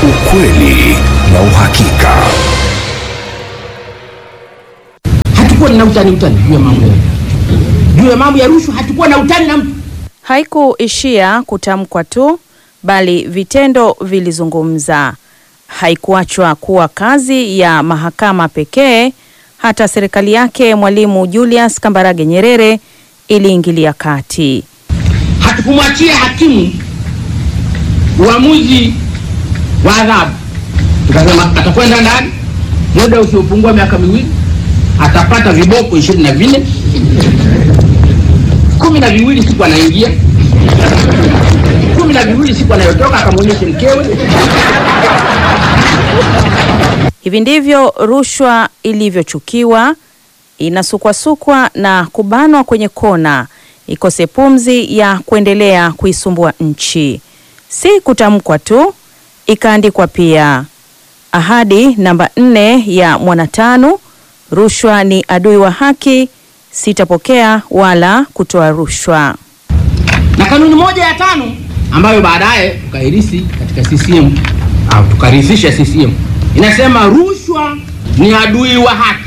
ukweli na uhakika. hatukuwa na utani utani juu ya mambo ya juu ya mambo ya rushwa, hatukuwa na utani na mtu. Haikuishia kutamkwa tu, bali vitendo vilizungumza. Haikuachwa kuwa kazi ya mahakama pekee, hata serikali yake Mwalimu Julius Kambarage Nyerere iliingilia kati. Hatukumwachia hakimu uamuzi wa adhabu, tukasema atakwenda ndani muda usiopungua miaka miwili, atapata viboko ishirini na vinne kumi na viwili siku anaingia, kumi na viwili siku anayotoka, akamwonyeshe mkewe. Hivi ndivyo rushwa ilivyochukiwa, inasukwasukwa na kubanwa kwenye kona, ikose pumzi ya kuendelea kuisumbua nchi. Si kutamkwa tu, ikaandikwa pia. Ahadi namba nne ya Mwanatanu: rushwa ni adui wa haki, sitapokea wala kutoa rushwa. na kanuni moja ya tano ambayo baadaye tukairisi katika CCM au tukarithisha CCM inasema rushwa ni adui wa haki,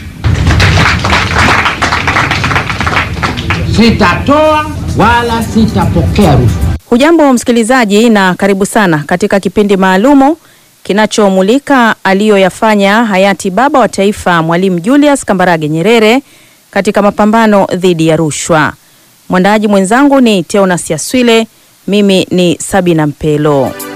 sitatoa wala sitapokea rushwa. Hujambo msikilizaji, na karibu sana katika kipindi maalumu kinachomulika aliyoyafanya hayati baba wa taifa Mwalimu Julius Kambarage Nyerere katika mapambano dhidi ya rushwa. Mwandaji mwenzangu ni Teonas Yaswile, mimi ni Sabina Mpelo.